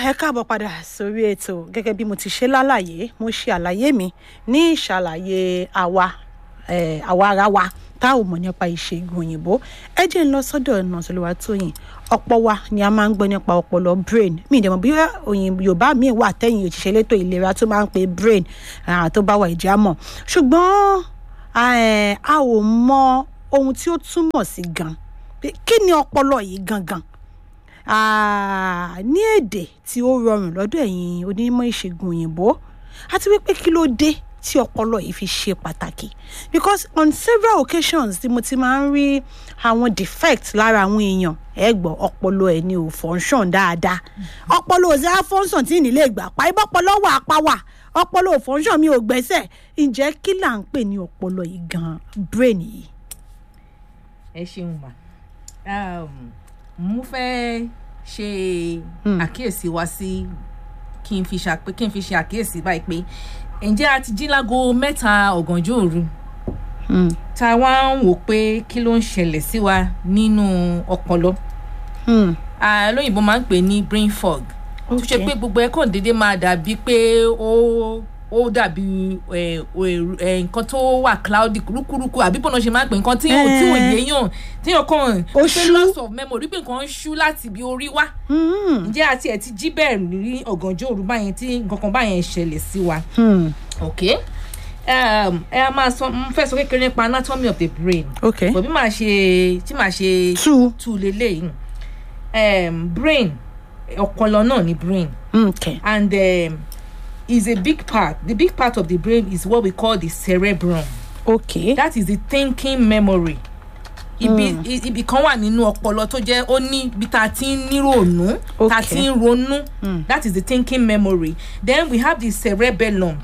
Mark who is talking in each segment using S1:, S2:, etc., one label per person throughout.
S1: ẹ káàbọ̀ padà sórí ètò gẹ́gẹ́ bí mo ti ṣe lálàyé mo ṣe àlàyé mi ní ìṣàlàyé àwa eh, àwa ara wa tá ò mọ̀ nípa ìṣègùn òyìnbó ẹ jẹ́ ń lọ sọ́dọ̀ Nọ̀tìlúwà Tóyìn ọ̀pọ̀ wa ni a máa ń gbọ́ nípa ọpọlọ brain mi ìdẹ̀mọ̀ bí òyìn Yorùbá mi wà tẹ̀yìn òṣìṣẹ́ elétò ìlera tó máa ń pe brain ah, tó bá wà ìjà mọ̀ ṣùgbọ́n eh, a ò mọ ohun tí ó túmọ̀ sí gan pé kí ni ọpọlọ yìí gangan Ah, ní èdè tí ó rọrùn lọ́dọ̀ ẹ̀yin onímọ̀ ìṣègùn òyìnbó àti wípé kí ló dé tí ọpọlọ yìí fi ṣe pàtàkì because on several occasions tí mo ti máa ń rí àwọn defect lára àwọn èèyàn ẹ gbọ́ ọpọlọ ẹ̀ ni ò function dáadáa ọpọlọ ò sí á function tí ìnílé ìgbà pa ibọ́pọlọ wà apá wà ọpọlọ ò function mi ò gbẹ́sẹ̀ ǹjẹ́ kí là ń pè ní ọpọlọ yìí gan brain yìí.
S2: ẹ ṣeun mà mo fẹ́ ṣe àkíyèsí wa sí kí n fi ṣàpé kí n fi ṣe àkíyèsí báyìí pé ǹjẹ́ a ti jí lágo mẹ́ta ọ̀gànjọ́ òru tá a wá ń wò pé kí ló ń ṣẹlẹ̀ sí wa nínú ọpọlọ lóyìnbó máa ń pè ní brain fog tó ṣe pé gbogbo ẹ̀ kàn déédéé máa dàbí pé ó ó dàbí nǹkan tó wà cloudy kúrúkúrúkú àbí bọ́nà ṣe máa ń pè nǹkan tí yóò tí ò yéèyàn tí yóò kàn
S1: Ó
S2: pé
S1: ṣú.
S2: loss of memory pé nǹkan ń ṣú láti ibi orí wá ǹjẹ́ àti ẹ̀ ti jí bẹ́ẹ̀ ní ọ̀gànjọ́ òru báyẹn tí nǹkan kan báyẹn ṣẹlẹ̀ sí wa ok um, ẹ a máa sọ mo fẹ́ sọ kékeré nípa anatomy of the brain
S1: ok
S2: bọ̀ bí màá ṣe tí màá ṣe
S1: two
S2: tú lélẹ́yìn um, brain ọpọlọ náà ni brain
S1: okay.
S2: and um, is a big part the big part of the brain is what we call the cerebrum
S1: okay.
S2: that is the thinking memory ibi i- ibi kan wà nínú ọpọlọ tó jẹ́ ó ní bí ta ti ń níròónú ta
S1: Okay.
S2: ti ń ronú that is the thinking memory then we have the cerebellum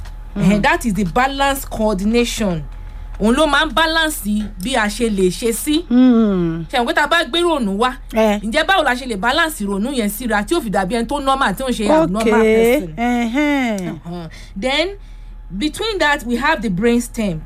S2: mm. that is the balance coordination òun ló máa ń balance bí a ṣe lè ṣe sí
S1: Mm.
S2: ṣe àwọn pé tá a bá gbé ròónú wá
S1: Eh.
S2: ǹjẹ́ báwo la ṣe lè balance ìrònú yẹn síra tí ó fi dàbí ẹni tó normal tí ó ń ṣe abnormal
S1: okay.
S2: person.
S1: Uh-huh.
S2: Uh-huh. then between that we have the brain stem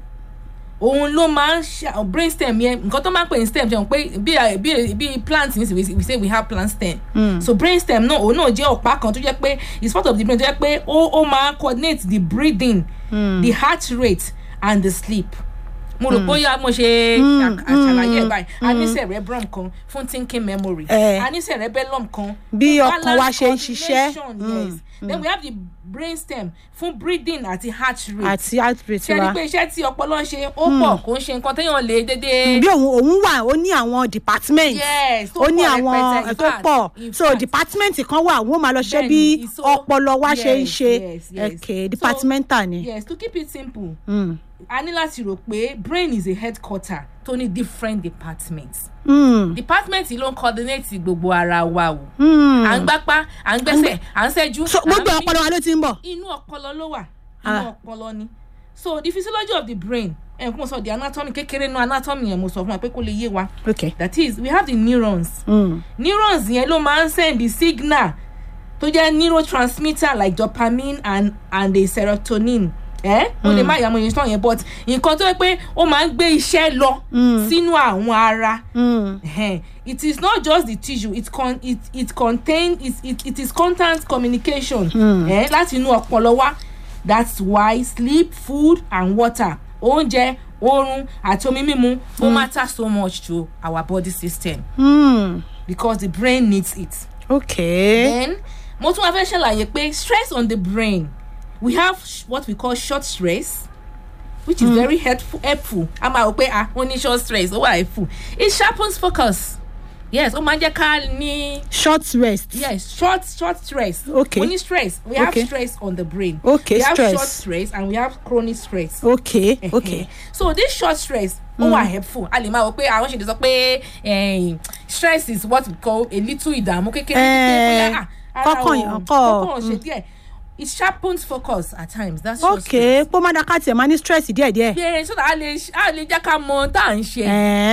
S2: òun ló máa ń ṣe brain stem yẹn nǹkan tó máa ń pè ní stem ṣe pé bí bí bí plant ní we say we have plant stem
S1: Mm.
S2: so brain stem náà òun náà jẹ́ ọ̀pá kan tó jẹ́ pé it's part of the brain tó jẹ́ pé ó ó máa coordinate the breathing
S1: Mm.
S2: the heart rate and the sleep mo rò bóyá mo ṣe
S1: Mm,
S2: àṣàlàyé ẹ̀
S1: mm,
S2: báyìí a ní cerebrum kan fún thinking memory
S1: Eh.
S2: a ní cerebellum kan
S1: Bí
S2: fún
S1: ọkàn wa
S2: balance
S1: ṣe ń ṣiṣẹ́.
S2: coordination, yes then we have the brain stem fún breathing àti heart rate
S1: àti outbreak
S2: ṣe ni
S1: wa
S2: pé iṣẹ́ tí ọpọlọ ń ṣe ó pọ̀ kò ń ṣe nǹkan téèyàn lè dédé.
S1: bí òun òun wà ó ní àwọn department
S2: yes tó
S1: ó ní
S2: pọ̀
S1: àwọn
S2: rẹpẹtẹ, in
S1: tó
S2: fact,
S1: pọ̀
S2: in
S1: so
S2: fact.
S1: department kan wà wọ́n máa lọ ṣe
S2: Bẹ́ẹ̀ni,
S1: bí
S2: ìso-
S1: ọpọlọ wa ṣe ń
S2: yes,
S1: ṣe
S2: yes, yes.
S1: okay
S2: So,
S1: departmental ni.
S2: yes to keep it simple
S1: Mm.
S2: a ní láti rò pé brain is a headquarter tó ní different departments
S1: Mm.
S2: department yìí ló ń coordinate gbogbo ara wa o
S1: Mm.
S2: à ń gbápá à ń gbẹ́sẹ̀ à ń ṣẹ́jú
S1: so
S2: à ń
S1: gbogbo
S2: mí.
S1: ọpọlọ wa ló ti ń bọ̀.
S2: inú ọpọlọ ló wà
S1: Ah.
S2: inú ọpọlọ ni so the physiology of the brain ẹ̀ kún mo sọ the anatomy kékeré nu anatomy yẹn mo sọ fún wa pé kó lè yé wa
S1: okay.
S2: that is we have the neurons
S1: Mm.
S2: neurons yẹn ló máa ń send the signal tó jẹ́ neurotransmitter like dopamine and and the serotonin ẹ o lè má yàmú ìyẹn yẹn but nǹkan tó yẹ pé ó máa ń gbé iṣẹ́ lọ
S1: Mm.
S2: sínú àwọn ara
S1: Mm.
S2: Ẹhẹ́n. it is not just the tissue it con it it contain it it, it is constant communication
S1: Hmm.
S2: eh, láti inú ọpọlọ wa that's why sleep food and water oúnjẹ oorun àti omi mímu ó matter so much to our body system
S1: Mm.
S2: because the brain needs it.
S1: okay.
S2: then mo tún wá fẹ́ ṣàlàyé pé stress on the brain we have sh- what we call short stress which is very helpful helpful a máa rò pé ah ó ní short stress ó wà helpful it sharpens focus yes ó máa ń jẹ́ ká ní
S1: short rest.
S2: yes short short stress
S1: Okay.
S2: we need stress we have
S1: Okay.
S2: stress on the brain
S1: Okay,
S2: we have
S1: stress.
S2: short stress and we have chronic stress
S1: okay.
S2: Ẹhẹ́.
S1: okay.
S2: so this short stress ó wà helpful a lè máa wọ pé àwọn ṣèlè sọ pé eh, stress is what we call a little ìdààmú kékeré
S1: Eh,
S2: pé, ah, ara
S1: kọ́kàn
S2: ò-
S1: yàn kọ́,
S2: kọ́kàn ṣe díẹ̀ it sharpens focus at times that's short
S1: okay pọ́ má dáká tiẹ̀ máa ní stress díẹ̀díẹ̀.
S2: stress. yeah so that a lè a lè jẹ́ ká mọ tá à ń ṣe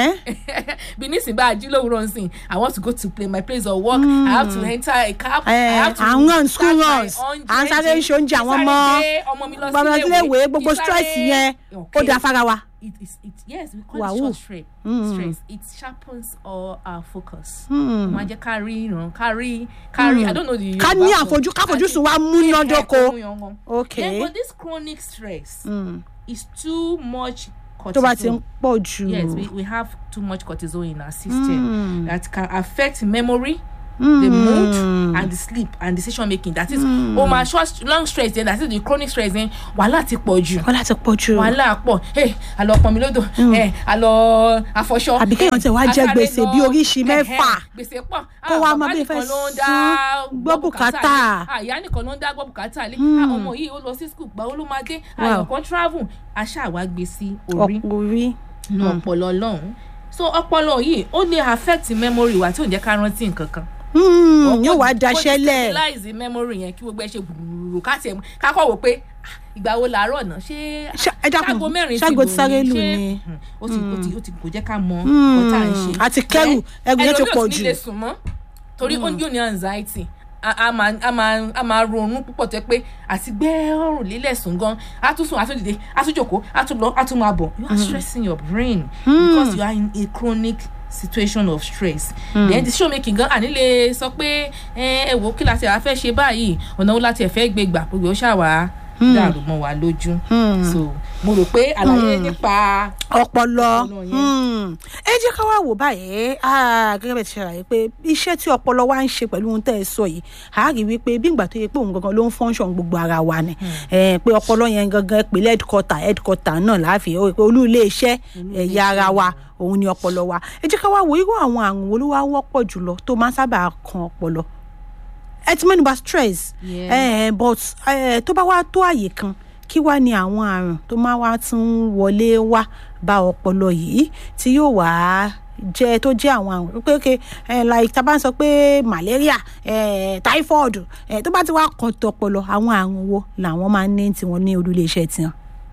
S1: ẹ̀ẹ́
S2: bí nísìnyí bá a jí lówùúrọ̀ nsìn i want to go to play my place of work i have to enter a cab i
S1: ẹ̀
S2: have to
S1: à ń run
S2: start
S1: school
S2: my
S1: runs
S2: own
S1: à ń sáré
S2: journey,
S1: ṣe oúnjẹ àwọn
S2: kí n
S1: ọmọ
S2: sáré gbé ọmọ mi lọ
S1: gbọmọ sílé ìwé
S2: kí n
S1: gbogbo
S2: sáré-
S1: stress yẹn ó
S2: Okay.
S1: da fara wa.
S2: it is it yes we call
S1: Wahoo.
S2: it short stress.
S1: Mm.
S2: stress it sharpens all our focus.
S1: Hmm.
S2: ó máa jẹ́ ká rí ìran ká rí ká rí i don't know the
S1: ká
S2: Yorùbá
S1: ní
S2: word.
S1: àfojú káfojúsùn wa
S2: Ká-
S1: múnádóko
S2: ká- ká- ká- ká-
S1: ok
S2: then but this chronic stress
S1: Mm.
S2: is too much
S1: tó bá ti ń
S2: cortisol.
S1: pọ̀ jù
S2: yes we, we have too much cortisol in our system
S1: Mm.
S2: that can affect memory the
S1: Mm.
S2: mood and the sleep and decision making that is o ma short long stress then that is the chronic stress then wàhálà ti pọ̀ jù
S1: wọ́n láti pọ̀ jù
S2: wàhálà pọ̀ ẹ àlọ́ pọnmi lódò ẹ àlọ́ afọṣọ
S1: Àbí kéèyàn tẹ̀ wá jẹ
S2: asáré
S1: gbèsè
S2: lọ,
S1: bí oríṣi
S2: ẹhẹ́,
S1: mẹ́fà.
S2: gbèsè pọ̀
S1: Kó
S2: Ah,
S1: wá mọ
S2: bàbá
S1: bí
S2: nìkan
S1: fẹ́
S2: ló ń dá
S1: san gbọ́ bùkátà.
S2: lé. Ah, ìyá nìkan ló ń dá gbọ́ bùkátà lé Ah, ọmọ yìí ó lọ sí skul gbàwó ló máa dé
S1: Wow.
S2: àyàn kan travel aṣáà wá gbé sí orí
S1: ọkùnrin
S2: nu ọpọlọ lọ́hùn so ọpọlọ yìí ó lè affect memory wa tí ò ń jẹ́ ká rántí nǹkan kan
S1: Mm, yóò wá daṣẹ́lẹ̀
S2: stabilize memory yẹn kí gbogbo ẹ ṣe gbùgbùrù ká tiẹ̀ ká kọ́ wò pé ah, ìgbà wo làárọ̀ náà ṣé
S1: Ṣá- ẹ dákun,
S2: ṣágo mẹ́rin
S1: ṣágo
S2: ti
S1: ti sáré lù
S2: ṣé-
S1: ni?
S2: Hmm, ó ti ó ti ó ti kò jẹ́ ká mọ nǹkan tá à ń ṣe.
S1: àti kẹrù ẹrù yẹn ti pọ̀
S2: ẹlòmíì ò sì
S1: jù
S2: ní lè sùn mọ́ torí ó yóò ní anxiety a a máa a máa a máa ronú púpọ̀ tó yẹ pé àti gbé ọrùn lílẹ̀ sùn gan a tún sùn a tún dìde a tún jòkó a tún lọ a tún máa bọ̀ you are stressing your brain because you are in a chronic situation of stress then decision making gan àní lè sọ pé ẹ ẹ wò kí la ti à fẹ́ ṣe báyìí ọ̀nà wo la ti ẹ̀ fẹ́ gbé gbà gbogbo ó ṣàwà dàrú mọ́ wa lójú so mo rò pé àlàyé nípa
S1: ọpọlọ
S2: Ọpọlọ yẹn.
S1: Mm. ẹ jẹ́ ká wá wò báyìí ah, gẹ́gẹ́ bẹ́ẹ̀ ti ṣàlàyé pé iṣẹ́ tí ọpọlọ wa ń ṣe pẹ̀lú ohun tẹ́ ẹ sọ yìí a rí wípé bí ìgbà tó yẹ pé òun gangan ló ń function gbogbo ara wa ni Eh, pé ọpọlọ yẹn gangan pé headquarter headquarter náà láàfin ó rí pé olú ilé iṣẹ́ ẹ̀yà ara wa òun ni ọpọlọ wa ẹ jẹ́ ká wá wo irú àwọn àrùn wo ló wá wọ́pọ̀ jùlọ tó máa ń sábà kan ọpọlọ ẹ ti mẹ́nuba stress
S2: Yeah.
S1: eh, but eh, tó bá wá tó àyè kan kí wá ní àwọn àrùn tó máa wá tún wọlé wá bá ọpọlọ yìí tí yóò wá jẹ tó jẹ àwọn àrùn pé okay, eh, like tá a bá ń sọ pé malaria eh, typhoid eh, tó bá ti wá kàn tó ọpọlọ àwọn àrùn wo làwọn máa ń ní tiwọn ní olúléeṣẹ́ tiwọn.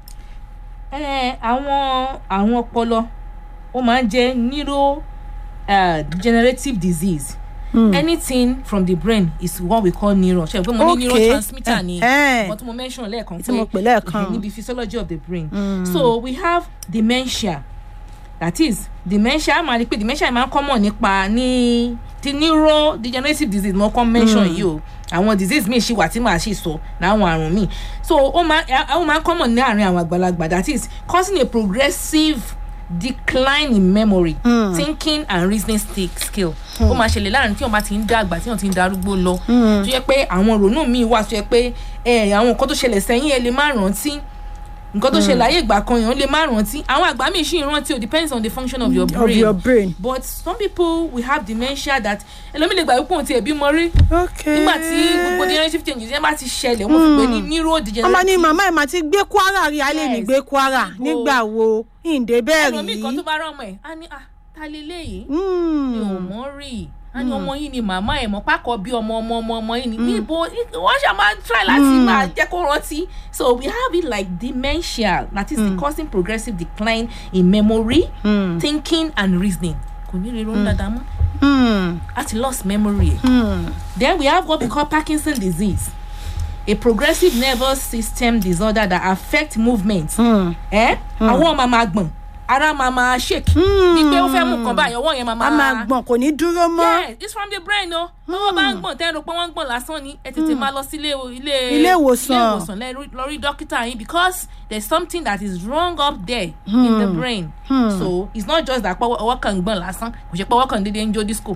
S2: ẹ àwọn àwọn ọpọlọ ó máa ń jẹ neuro uh, degenerative disease
S1: Hmm.
S2: anything from the brain is what we call neuron ṣe pé mo ní
S1: Okay.
S2: neurotransmitter ni
S1: Eh, eh.
S2: wọ́n tún mo mention lẹ́ẹ̀kan
S1: Tí mo pè lẹ́ẹ̀kan.
S2: eh, níbi physiology of the brain so we have dementia that is dementia a máa rí i pé dementia máa ń common nípa ní ti neuro degenerative disease mo kọ́ mention yìí o àwọn disease míì ṣì wà tí màá ṣì sọ láwọn àrùn míì so ó máa ó máa ń common ní àárín àwọn àgbàlagbà that is causing a progressive decline in memory
S1: Mm.
S2: thinking and reasoning sti- skill ó máa ṣẹlẹ̀ láàrin tí wọ́n bá ti ń dàgbà tí wọ́n ti ń darúgbó lọ tó yẹ pé àwọn ìrònú míì wà tó yẹ pé ẹ àwọn nǹkan tó ṣẹlẹ̀ sẹ́yìn ẹ lè má rántí nǹkan tó ṣẹlẹ̀ ayé ìgbà kan èèyàn lè má rántí àwọn àgbà míì ṣì ń rántí o depends on the function of your
S1: of
S2: brain
S1: your brain.
S2: but some people will have dementia that ẹlòmíì lè gbà wípé òun ti ẹ̀bí mọ rí
S1: okay.
S2: nígbà tí gbogbo degenerative changes yẹn bá ti ṣẹlẹ̀ wọ́n fi pè ní neuro
S1: wọ́n máa ní
S2: degenerative
S1: màmá ẹ̀ máa ti gbé kwara rí alẹ́ ní
S2: Yes.
S1: gbé kwara
S2: Níbo?
S1: nígbà wo ìǹdè bẹ́ẹ̀
S2: ẹlòmíì kan tó
S1: rí.
S2: bá rán ọmọ ẹ̀ á ní ah ta leléyìí
S1: Mm.
S2: mi ò mọ̀ rí a ní ọmọ yìí ni màmá ẹ̀ mọ̀ pákọ̀ bí ọmọ ọmọ ọmọ ọmọ yìí ni níbo wọ́n ṣe máa try láti máa jẹ́ kó rántí so we have it like dementia that is the causing progressive decline in memory
S1: Mm.
S2: thinking and reasoning kò ní rí ronú dáadáa mọ́
S1: Mm.
S2: àti lost memory ẹ̀.
S1: Mm.
S2: then we have what we call Parkinson disease a progressive nervous system disorder that affect movement
S1: Mm.
S2: ẹ àwọn máa máa gbọ̀n ara máa máa shake bí pé ó fẹ́ mú nǹkan báyìí ọwọ́ yẹn máa
S1: a máa gbọ̀n kò ní dúró mọ́.
S2: yes it's from the brain o lọ́wọ́ bá ń gbọ̀n tẹ́rù pé wọ́n ń gbọ̀n lásán ni ẹ tètè máa lọ sí ilé ilé
S1: Ilé ìwòsàn.
S2: ilé ìwòsàn lẹ rí- lọ rí dókítà yín because there is something that is wrong up there in the brain so it's not just that pé ọwọ́ kan ń gbọ̀n lásán kò ṣe pé ọwọ́ kan dédé ń jó disco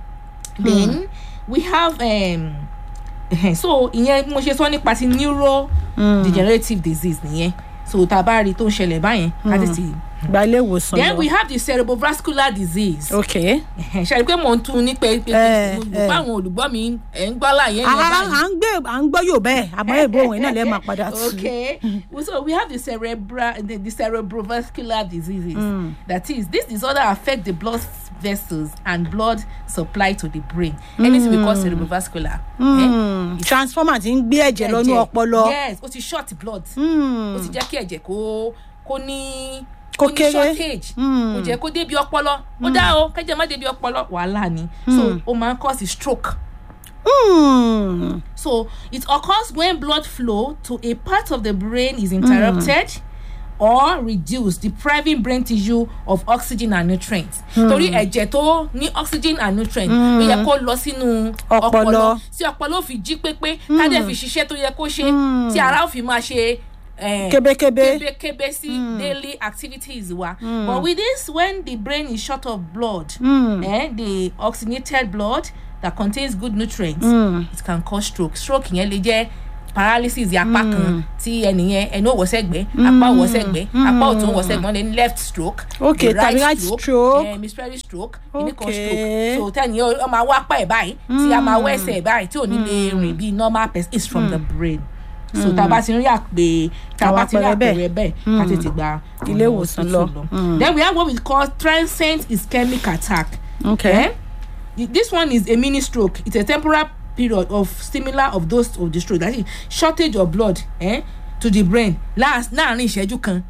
S2: then we have um, so ìyẹn bí mo ṣe sọ nípa ti neuro degenerative disease nìyẹn so tá a bá rí i tó ń ṣẹlẹ̀ báyẹn ká tètè
S1: gba ilé ìwòsàn
S2: then we
S1: lọ.
S2: have the cerebrovascular disease
S1: ok.
S2: ṣe pé mò ń tún ní pé pé
S1: Eh,
S2: mo
S1: eh.
S2: bá àwọn olùgbọ́ mi ẹ̀ ń gbọ́ láàyè
S1: à
S2: yẹn
S1: à
S2: báyìí.
S1: ń gbé à ń gbọ́ yóò bẹ́ẹ̀ àmọ́ èbó òun náà lè máa padà sí.
S2: okay so we have the cerebral the, the cerebrovascular diseases that is this disorder affect the blood vessels and blood supply to the brain anything we call cerebrovascular. eh,
S1: Mm. transformer ti ń gbé ẹ̀jẹ̀ lọ́nú
S2: ẹ̀jẹ̀.
S1: ọpọlọ.
S2: yes ó ti short blood
S1: Mm.
S2: ó ti jẹ́ kí ẹ̀jẹ̀ kó kó ní
S1: Kó
S2: kó ní
S1: kéré.
S2: shortage
S1: Mm.
S2: kó jẹ́ kó débi ọpọlọ ó dá o kẹ́jẹ̀ má débi ọpọlọ wàhálà ni so ó máa ń cause stroke.
S1: Mm.
S2: So it occurs when blood flow to a part of the brain is interrupted or reduce depriving brain tissue of oxygen and nutrients. torí ẹ̀jẹ̀ tó ní oxygen and nutrients ló yẹ kó lọ sínú
S1: Ọpọlọ.
S2: ọpọlọ tí ọpọlọ fi jí pépé tádẹ̀ fi ṣiṣẹ́ tó yẹ kó ṣe tí ara ó fi máa ṣe eh,
S1: kébékébé
S2: kébékébé sí daily activities wa but with this when the brain is short of blood eh, the oxygenated blood that contains good nutrients it can cause stroke stroke yẹn lè jẹ́ paralysis apá kan tí ẹnìyẹn ẹnu ò wọ́ sẹ́gbẹ́ apá ò wọ́ sẹ́gbẹ́ apá ọ̀tún ò wọ́ sẹ́gbẹ́ wọ́n lè ní left stroke
S1: Okay,
S2: the
S1: tàbí right stroke.
S2: eh, hemispheric stroke kìnnìkan
S1: Okay.
S2: stroke so tẹ́niyẹn ó máa wá apá ẹ̀ báyìí tí a máa wọ́ ẹsẹ̀ ẹ̀ báyìí tí ò ní lè rìn bí normal person it's from the brain so tá a bá ti rí àpè tá a bá ti rí
S1: Àwọn àpẹẹrẹ
S2: àpẹẹrẹ bẹ́ẹ̀ ká tètè gba
S1: Ilé
S2: ọ̀nà
S1: ìwòsàn
S2: hospital
S1: lọ.
S2: then we have what we call transient ischemic attack
S1: okay
S2: eh? this one is a mini stroke it's a temporary period of similar of those of the stroke that is shortage of blood eh, to the brain last láàrin ìṣẹ́jú kan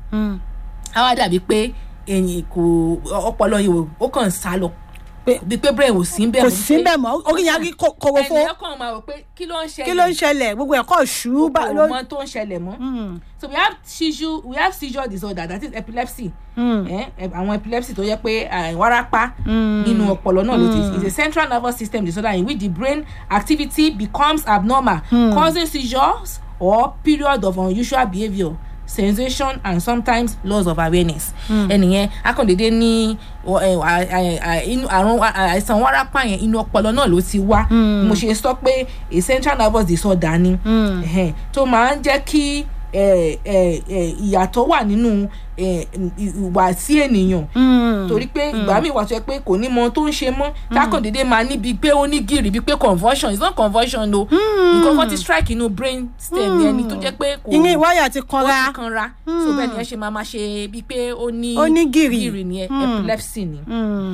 S2: á wá dàbí pé ẹ̀yìn kò ọpọlọ yìí ò- ó kàn sá lọ
S1: Pé-
S2: bí pé brain ò sí bẹ́ẹ̀
S1: kò
S2: mọ́,
S1: sí
S2: pé-
S1: bẹ́ẹ̀ mọ́ orí yẹn á rí kó- korofo
S2: ẹnìyàn kàn máa rò pé kí ló ń ṣẹlẹ̀
S1: kí ló ń ṣẹlẹ̀ gbogbo ẹ̀kọ́ ṣú bá
S2: kò
S1: ló
S2: mọ tó ń ṣẹlẹ̀ mọ́ so we have seizure we have seizure disorder that is epilepsy eh, eh, àwọn epilepsy tó yẹ pé eh, wárápá nínú ọpọlọ náà ló ti is a central nervous system disorder in which the brain activity becomes abnormal causing seizures or period of unusual behaviour sensation and sometimes loss of awareness ẹnìyẹn akọ̀dédé ní ọ, ẹ, à- à- à- inú àrùn wa- à- àìsàn wárápá yẹn inú ọpọlọ náà ló ti wá mo ṣe sọ pé a central nervous disorder ni ẹhẹn, tó máa ń jẹ́ kí ẹ, ẹ, ẹ, ìyàtọ̀ wà nínú ẹ, ìwà sí ènìyàn torí pé ìgbà míì wà tó yẹ pé kò ní mọ ohun tó ń ṣe mọ́ tákàndédé máa níbi pé ó ní gìrì bíi pé convulsion it's not convulsion o nǹkan kan ti strike inú brain stem yẹn ni tó jẹ́ pé kò
S1: ìyẹn ìwáyà ti
S2: ó
S1: kanra
S2: ti kanra so bẹ́ẹ̀ ni ẹ ṣe máa máa ṣe bíi pé ó ní
S1: Ó ní gìrì.
S2: gìrì ni epilepsy ni.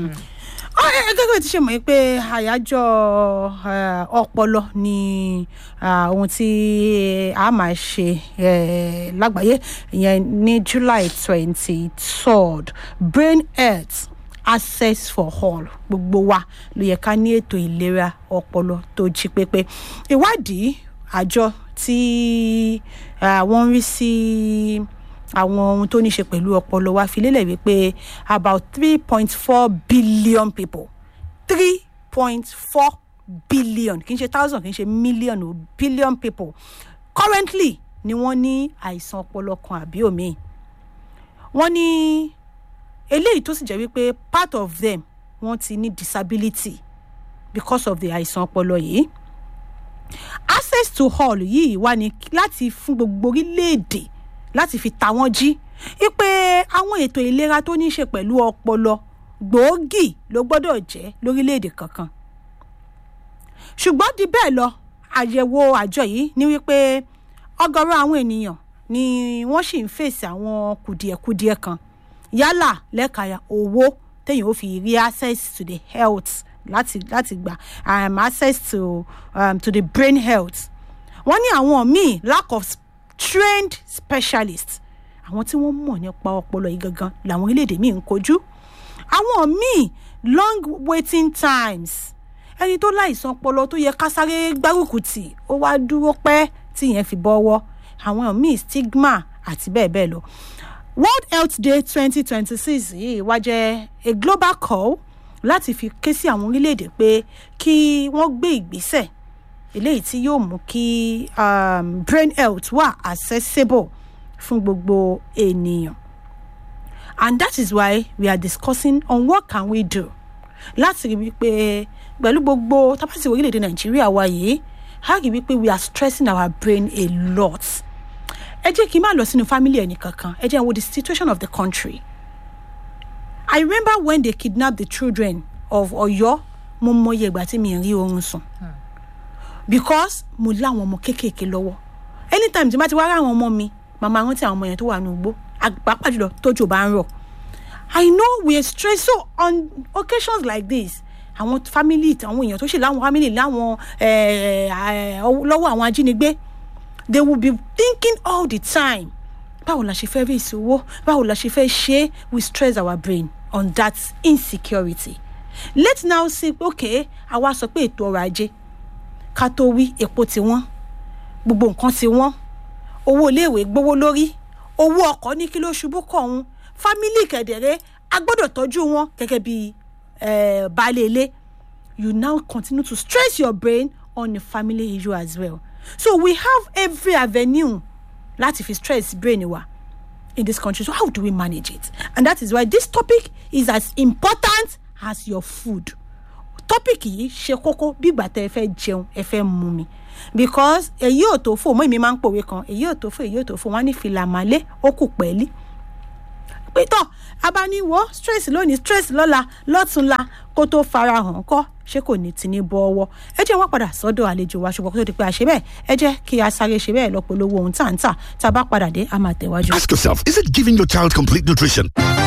S1: Ọ, ẹ- ẹ gẹ́gẹ́ bí ti ṣe mọ̀ pé àyájọ́ eh, ọpọlọ ni ah, ohun tí a máa ṣe eh, lágbàáyé ìyẹn ní july twenty third brain health access for all gbogbo wa ló yẹ ká ní ètò ìlera ọpọlọ tó jí pépé ìwádìí àjọ tí ah, wọ́n ń rí sí àwọn ohun tó ní ṣe pẹ̀lú ọpọlọ wa fi lélẹ̀ wípé about three point four billion people three point four billion kì í ṣe thousand kì í ṣe million o billion people currently ni wọ́n ní àìsàn ọpọlọ kan àbí òmíì wọ́n ní eléyìí tó sì jẹ́ wípé part of them wọ́n ti ní disability because of the àìsàn ọpọlọ yìí access to hall yìí wà ní láti fún gbogbo orílẹ̀-èdè láti fi ta wọ́n jí wípé àwọn ètò ìlera tó ní í ṣe pẹ̀lú ọpọlọ gbòógì ló gbọ́dọ̀ jẹ́ lórílẹ̀-èdè kankan ṣùgbọ́n di bẹ́ẹ̀ lọ àyẹ̀wò àjọ yìí ní wípé ọ̀gọ̀rọ̀ àwọn ènìyàn ni wọ́n sì ń fèsì àwọn kùdìẹ̀kudiẹ kan yálà lẹ́ka owó téèyàn ó fi rí access to the health láti láti gbà um, access to um, to the brain health wọ́n ní àwọn míì lack of trained specialists àwọn tí wọ́n mọ̀ nípa ọpọlọ yìí gangan làwọn orílẹ̀-èdè míì ń kojú àwọn míì long waiting times ẹni tó láìsàn ọpọlọ tó yẹ ká sáré gbárùkù tì ó wá dúró pẹ́ tí yẹn fi bọ́wọ́ àwọn míì stigma àti bẹ́ẹ̀ bẹ́ẹ̀ lọ world health day twenty twenty six yìí wá jẹ́ a global call láti fi ké sí àwọn orílẹ̀-èdè pé kí wọ́n gbé ìgbésẹ̀ eléyìí tí yóò mú kí um, brain health wà accessible fún gbogbo ènìyàn and that is why we are discussing on what can we do láti rí wípé pẹ̀lú gbogbo tábàtì orílẹ̀-èdè nàìjíríà wa yìí a rí wípé we are stressing our brain a lot ẹ jẹ́ kí n má lọ sínú family ẹnì kankan ẹ jẹ́ n wo the situation of the country i remember when they kidnapped the children of ọ̀yọ́ mo mọyì ìgbà tí mi rí oorun sùn because mo láwọn ọmọ kéékèèké lọ́wọ́ anytime tí n bá ti wá ráwọn ọmọ mi màmá rántí àwọn ọmọ yẹn tó wà ní ugbó pàápàá jùlọ tójò bá ń rọ̀ i know we are stressed so on occasions like this àwọn family àwọn èèyàn tó ṣe láwọn family láwọn lọ́wọ́ àwọn ajínigbé they will be thinking all the time báwo la ṣe fẹ́ rí ìṣòwò báwo la ṣe fẹ́ ṣe we stress our brain on that insecurity let's now say okay àwa sọ pé ètò ọrọ̀ ajé ká tó wí epo ti wọ́n gbogbo nǹkan ti wọ́n owó iléèwé gbówó lórí owó ọkọ̀ ní kí ló ṣubú kọ̀ ọ̀hún fámílì kẹ̀dẹ̀rẹ́ a gbọ́dọ̀ tọ́jú wọn gẹ́gẹ́ bí eh, baálé ilé you now continue to stress your brain on the family issue as well so we have every avenue láti fi stress brain wa in this country so how do we manage it and that is why this topic is as important as your food topic yìí ṣe kókó bí ìgbà tẹ ẹ fẹ́ jẹun ẹ fẹ́ mú mi because èyí ò tó fò mọ́ èmi máa ń pòwe kan èyí ò tó fò èyí ò tó fò wọ́n á ní fìlà màlẹ́ ó kù pẹ́ẹ́lí pétọ́ abániwọ̀ stress lónìí stress lọ́la lọ́túnla kó tó farahàn kọ́ ṣé kò ní ti ní bọ́ ọwọ́ ẹ jẹ́ wọ́n padà sọ́dọ̀ àlejò wa ṣùgbọ́n kó tó di pé a ṣe bẹ́ẹ̀ ẹ jẹ́ kí a sáré ṣe bẹ́ẹ̀ lọ́pọ̀lọpọ̀ ohun tá à ń tà tá a bá padà dé a máa tẹ̀wájú.
S3: Ask yourself, is it giving your child complete nutrition?